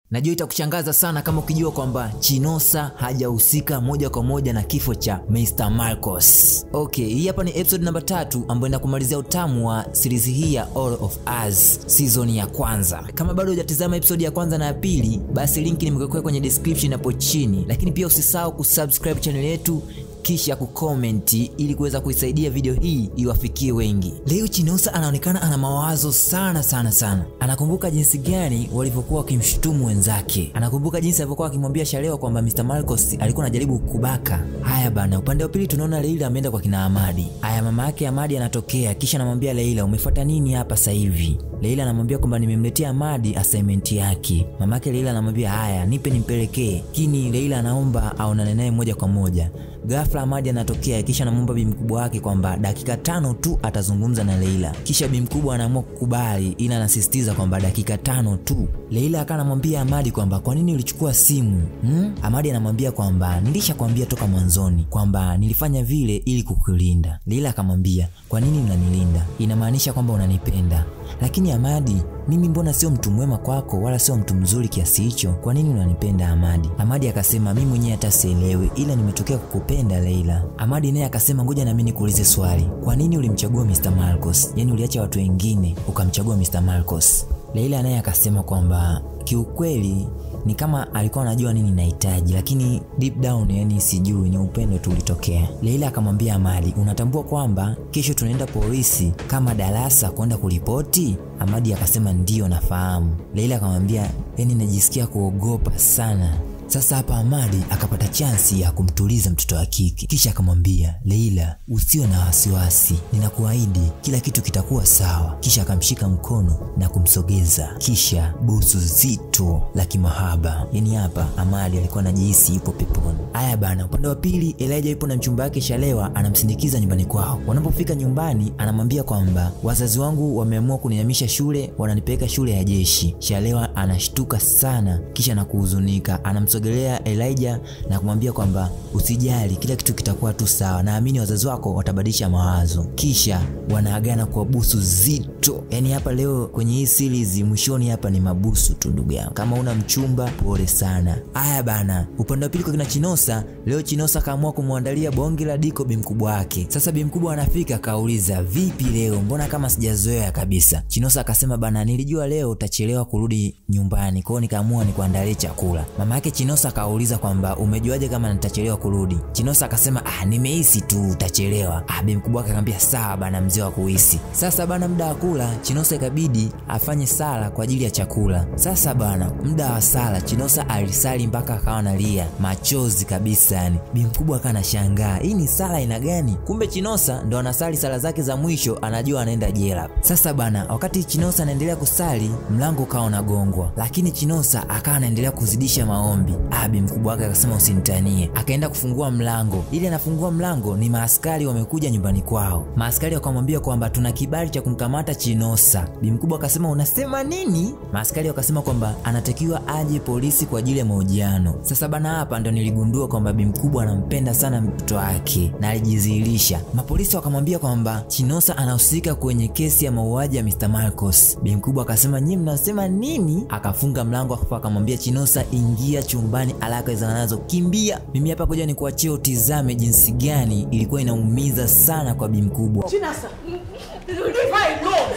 Najua itakushangaza sana kama ukijua kwamba Chinosa hajahusika moja kwa moja na kifo cha Mr. Marcos. Okay, hii hapa ni episode namba tatu ambayo inakumalizia utamu wa series hii ya All of Us season ya kwanza. Kama bado hujatizama episode ya kwanza na ya pili, basi link nimekuwekea kwenye description hapo chini, lakini pia usisahau kusubscribe channel yetu kisha kukomenti ili kuweza kuisaidia video hii iwafikie wengi. Leo Chinosa anaonekana ana mawazo sana sana sana. Anakumbuka jinsi gani walivyokuwa wakimshutumu wenzake, anakumbuka jinsi alivyokuwa akimwambia Shalewa kwamba Mr. Marcos alikuwa anajaribu kubaka. Haya bana, upande wa pili tunaona Leila ameenda kwa kina Amadi. Haya, mama yake Amadi anatokea, kisha anamwambia Leila, umefuata nini hapa sasa hivi? Leila anamwambia kwamba nimemletea Amadi assignment yake. Mamake Leila anamwambia haya, nipe nimpelekee. Lakini Leila anaomba aonane naye moja kwa moja. Ghafla Amadi anatokea kisha anamwomba bi mkubwa wake kwamba dakika tano tu atazungumza na Leila. Kisha bi mkubwa anaamua kukubali, ila anasisitiza kwamba dakika tano tu. Leila akawa anamwambia Amadi kwamba kwa nini ulichukua simu hmm? Amadi anamwambia kwamba nilishakwambia toka mwanzoni kwamba nilifanya vile ili kukulinda. Leila akamwambia kwa nini unanilinda? Inamaanisha kwamba unanipenda. Lakini Amadi, mimi mbona sio mtu mwema kwako wala sio mtu mzuri kiasi hicho? Kwa nini unanipenda Amadi? Amadi akasema mimi mwenyewe hata sielewi, ila nimetokea kukupenda Leila. Amadi naye akasema ngoja na mimi nikuulize swali, kwa nini ulimchagua Mr. Marcos? Yaani uliacha watu wengine ukamchagua Mr. Marcos? Leila naye akasema kwamba kiukweli ni kama alikuwa anajua nini nahitaji, lakini deep down, yani sijui, ni upendo tu ulitokea. Leila akamwambia Amadi, unatambua kwamba kesho tunaenda polisi kama darasa kwenda kuripoti? Amadi akasema ndiyo, nafahamu. Leila akamwambia, yani najisikia kuogopa sana. Sasa hapa Amadi akapata chansi ya kumtuliza mtoto wa kike, kisha akamwambia Leila, usio na wasiwasi, ninakuahidi kila kitu kitakuwa sawa. Kisha akamshika mkono na kumsogeza, kisha busu zito la kimahaba. Yani hapa Amadi alikuwa anajihisi yupo peponi. Haya bana, upande wa pili Elijah yupo na mchumba wake Shalewa, anamsindikiza nyumbani kwao. Wanapofika nyumbani, anamwambia kwamba wazazi wangu wameamua kunihamisha shule, wananipeleka shule ya jeshi. Shalewa anashtuka sana, kisha na kuhuzunika, anamso gelea Elijah na kumwambia kwamba usijali, kila kitu kitakuwa tu sawa, naamini wazazi wako watabadilisha mawazo. Kisha wanaagana kwa busu zito. Yani hapa leo kwenye hii series mwishoni hapa ni mabusu tu, ndugu yangu. Kama una mchumba pole sana. Haya bana, upande wa pili kwa kina Chinosa, leo Chinosa kaamua kumwandalia bonge la diko bi mkubwa wake. Sasa bi mkubwa anafika akauliza, vipi leo, mbona kama sijazoea kabisa? Chinosa akasema bana, nilijua leo utachelewa kurudi nyumbani, kwa hiyo nikaamua nikuandalie chakula. Mama yake Chinosa akauliza kwamba umejuaje kama nitachelewa kurudi? Chinosa akasema ah, nimehisi tu utachelewa. Ah, bi mkubwa wake akamwambia sawa bana, mzee wa kuhisi. Sasa bana, muda wa kula, Chinosa ikabidi afanye sala kwa ajili ya chakula. Sasa bana, muda wa sala, Chinosa alisali mpaka akawa analia machozi kabisa, yani bi mkubwa akawa anashangaa hii ni sala aina gani? Kumbe Chinosa ndo anasali sala zake za mwisho, anajua anaenda jela. Sasa bana, wakati Chinosa anaendelea kusali, mlango ukawa unagongwa, lakini Chinosa akawa anaendelea kuzidisha maombi. Abi mkubwa wake akasema usinitanie, akaenda kufungua mlango. Ili anafungua mlango, ni maaskari wamekuja nyumbani kwao. Maaskari wakamwambia kwamba tuna kibali cha kumkamata Chinosa. Bi mkubwa akasema unasema nini? Maaskari wakasema kwamba anatakiwa aje polisi kwa ajili ya mahojiano. Sasa bana, hapa ndo niligundua kwamba bi mkubwa anampenda sana mtoto wake na alijidhihirisha. Mapolisi wakamwambia kwamba Chinosa anahusika kwenye kesi ya mauaji ya Mr. Marcos. Bi mkubwa akasema nyinyi mnasema nini? Akafunga mlango afu akamwambia Chinosa, ingia chumbani haraka iwezekanazo, kimbia. Mimi hapa kuja nikuachie utizame jinsi gani ilikuwa inaumiza sana kwa bi mkubwa. Chinasa, leave her alone.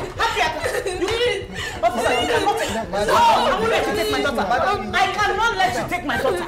Happy, you mean, officer, you cannot take No, I won't let you take my daughter. I cannot let you take my daughter.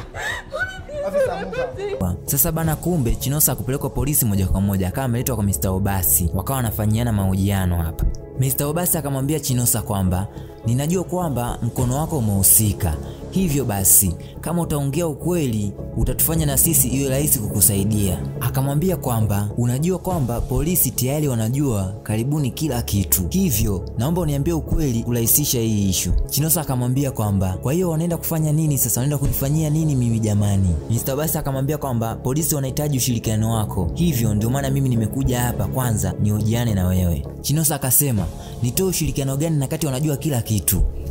Sasa bana, kumbe Chinosa akupelekwa polisi moja kwa moja, akawa ameletwa kwa Mr. Obasi, wakawa wanafanyiana mahojiano hapa. Mr. Obasi akamwambia Chinosa kwamba ninajua kwamba mkono wako umehusika, hivyo basi kama utaongea ukweli utatufanya na sisi iwe rahisi kukusaidia. Akamwambia kwamba unajua kwamba polisi tayari wanajua karibuni kila kitu, hivyo naomba uniambie ukweli kurahisisha hii ishu. Chinosa akamwambia kwamba kwa hiyo wanaenda kufanya nini sasa, wanaenda kunifanyia nini mimi jamani? Mr. Obasi akamwambia kwamba polisi wanahitaji ushirikiano wako, hivyo ndio maana mimi nimekuja hapa kwanza nihojiane na wewe. Chinosa akasema nitoe ushirikiano gani na kati wanajua kila kitu?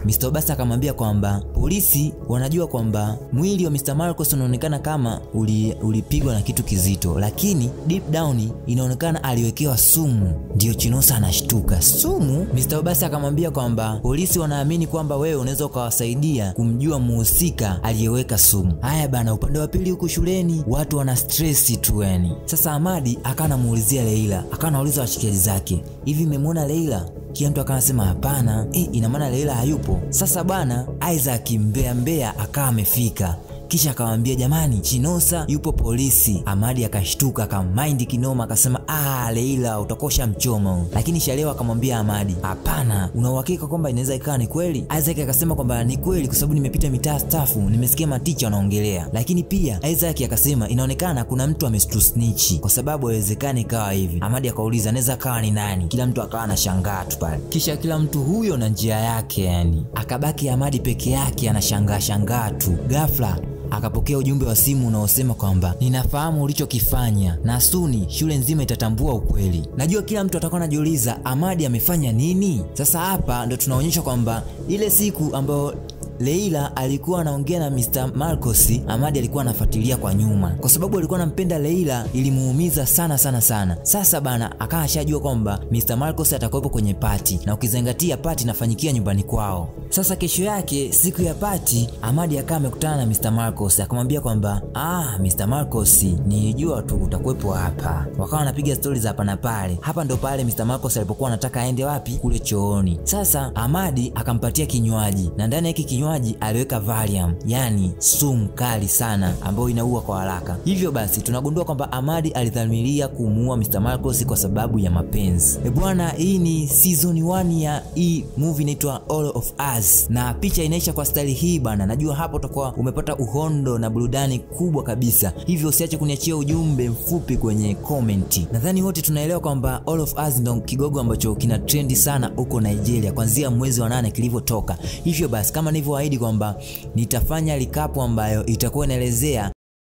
Mr. Obasa akamwambia kwamba polisi wanajua kwamba mwili wa Mr. Marcos unaonekana kama uli, ulipigwa na kitu kizito, lakini deep down inaonekana aliwekewa sumu. Ndiyo Chinosa anashtuka, sumu? Mr. Obasa akamwambia kwamba polisi wanaamini kwamba wewe unaweza ukawasaidia kumjua muhusika aliyeweka sumu. Haya bana, upande wa pili huku shuleni watu wana stress tu yani. Sasa Amadi akawa anamuulizia Leila, akawa anauliza washikaji zake, hivi mmemwona Leila? Kila mtu akawa anasema hapana. E, ina maana Leila hayupo. Sasa bwana Isaac mbea mbea akawa amefika kisha akamwambia jamani, Chinosa yupo polisi. Amadi akashtuka akamaindi kinoma, akasema ah, Leila utakosha mchomo. Lakini Shalewa akamwambia Amadi, hapana, una uhakika kwamba inaweza ikawa ni kweli? Isaac akasema kwamba ni kweli, kwa sababu nimepita mitaa stafu, nimesikia maticha wanaongelea. Lakini pia Isaac akasema inaonekana kuna mtu ametusnitch, kwa sababu haiwezekani ikawa hivi. Amadi akauliza anaweza kawa ni nani? Kila mtu akawa anashangaa tu pale, kisha kila mtu huyo na njia yake, yani akabaki Amadi peke yake anashangaa shangaa tu. Ghafla akapokea ujumbe wa simu unaosema kwamba ninafahamu ulichokifanya na suni shule nzima itatambua ukweli. Najua kila mtu atakuwa anajiuliza Amadi amefanya nini. Sasa hapa ndo tunaonyeshwa kwamba ile siku ambayo Leila alikuwa anaongea na Mr. Marcos, Amadi alikuwa anafuatilia kwa nyuma, kwa sababu alikuwa anampenda Leila, ilimuumiza sana sana sana. Sasa bana akawa ashajua kwamba Mr. Marcos atakuwepo kwenye pati, na ukizingatia pati inafanyikia nyumbani kwao. Sasa kesho yake, siku ya pati, Amadi akawa amekutana na Mr. Marcos akamwambia kwamba ah, Mr. Marcos, nilijua tu utakuwepo hapa. Wakawa wanapiga stori za hapa na pale. Hapa ndo pale Mr. Marcos alipokuwa anataka aende wapi? Kule chooni. Sasa Amadi akampatia kinywaji na ndani ya hiki kinywaji aliweka Valium, yani sumu kali sana ambayo inaua kwa haraka. Hivyo basi tunagundua kwamba Amadi alidhamiria kumuua Mr. Marcos kwa sababu ya mapenzi. E bwana, hii ni season 1 ya hii movie inaitwa All of Us na picha inaisha kwa staili hii bana. Najua hapo utakuwa umepata uhondo na burudani kubwa kabisa, hivyo usiache kuniachia ujumbe mfupi kwenye komenti. Nadhani wote tunaelewa kwamba All of Us ndo kigogo ambacho kina trendi sana huko Nigeria kuanzia mwezi wa nane kilivyotoka. Hivyo basi kama nilivyo ahidi kwamba nitafanya likapu ambayo itakuwa inaelezea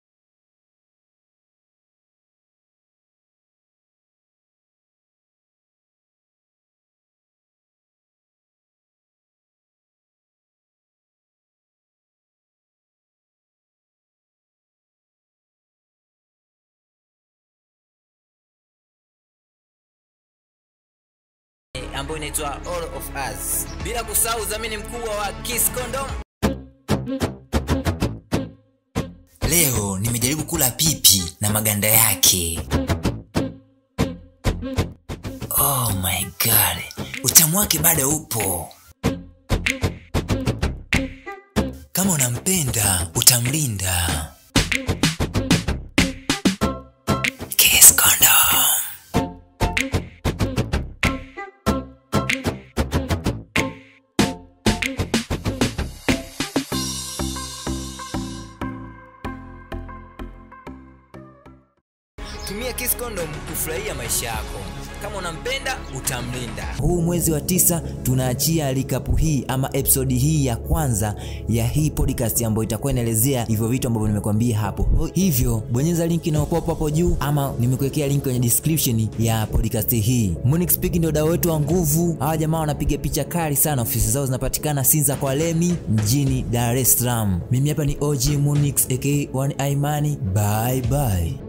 ambayo inaitwa All of Us, bila kusahau udhamini mkubwa wa Kiss Condom. Leo nimejaribu kula pipi na maganda yake. Oh my god, utamu wake bado upo. Kama unampenda utamlinda. Kiss Condom. Tumia Kiss Condom kufurahia maisha yako. Kama unampenda utamlinda. Huu mwezi wa tisa tunaachia likapu hii ama episodi hii ya kwanza ya hii podcast ambayo itakuwa inaelezea hivyo vitu ambavyo nimekwambia hapo. Hivyo bonyeza link inayokuwa hapo juu ama nimekuwekea link kwenye description ya podcast hii. Munich Speak ndio dau wetu wa nguvu. Hawa jamaa wanapiga picha kali sana, ofisi zao zinapatikana Sinza kwa Lemi mjini Dar es Salaam. Mimi hapa ni OG Munix aka One Imani. Bye bye.